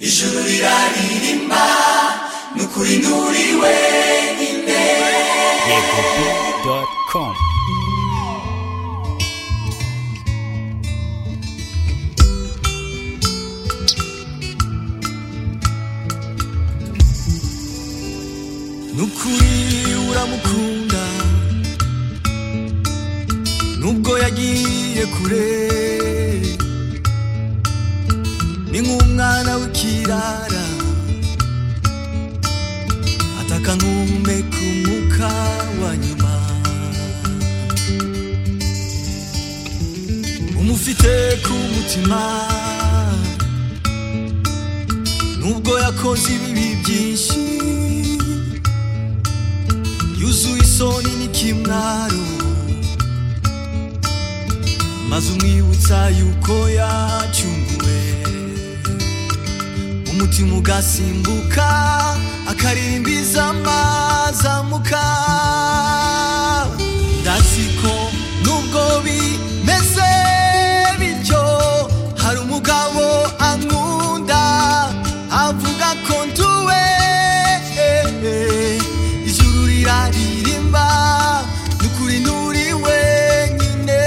ijuru riraririmba ni ukuri nturi wenyine yegobit.com nukuri uramukunda nubwo yagiye kure ni nk'umwana w'ikirara ataka nkumeka umwuka wa nyuma umufite ku mutima nubwo yakoze ibibi byinshi yuzuye isoni n'ikimwaro maze umwibutsa yuko yacunguwe umutima ugasimbuka akaririmbiza amazamuka ndazi ko nubwo bimeze bityo hari umugabo ankunda avuga ko nduwe ijuru riraririmba nukuri nturi wenyine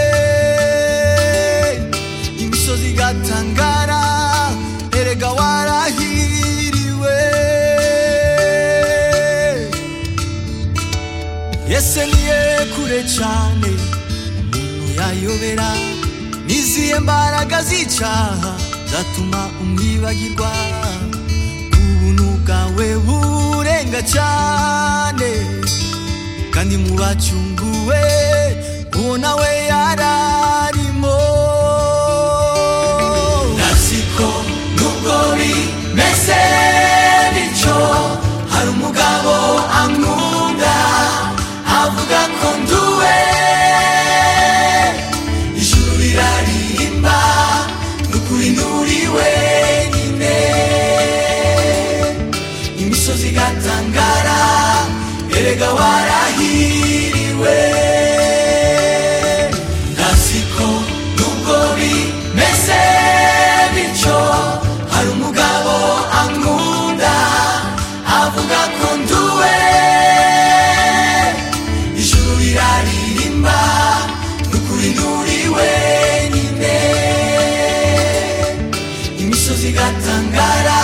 imisozi igatangara erega warahiriwe yese niye kure cyane umuntu yayobera nizihe mbaraga z'icaha zatuma umwibagirwa ubuntu bwawe burenga cyane kandi mu bacunguwe uwo nawe yararimo ndatsiko nubwo bimeze bityo hari umugabo ankunda avuga ko nduwe ijuru riraririmba ni ukuri nturi wenyine imisozi igatangara erega warahiriwe ndatsiko nubwo bimeze bityo hari umugabo ankunda avuga ko nduwe ijuru riraririmba ni ukuri nturi wenyine imisozi igatangara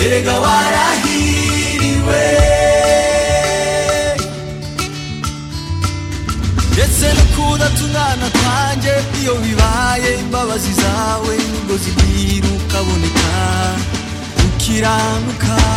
erega warahiriwe ndetse no kudatungana kwanjye iyo bibaye imbabazi zawe nibwo zibwira ukaboneka ukiranuka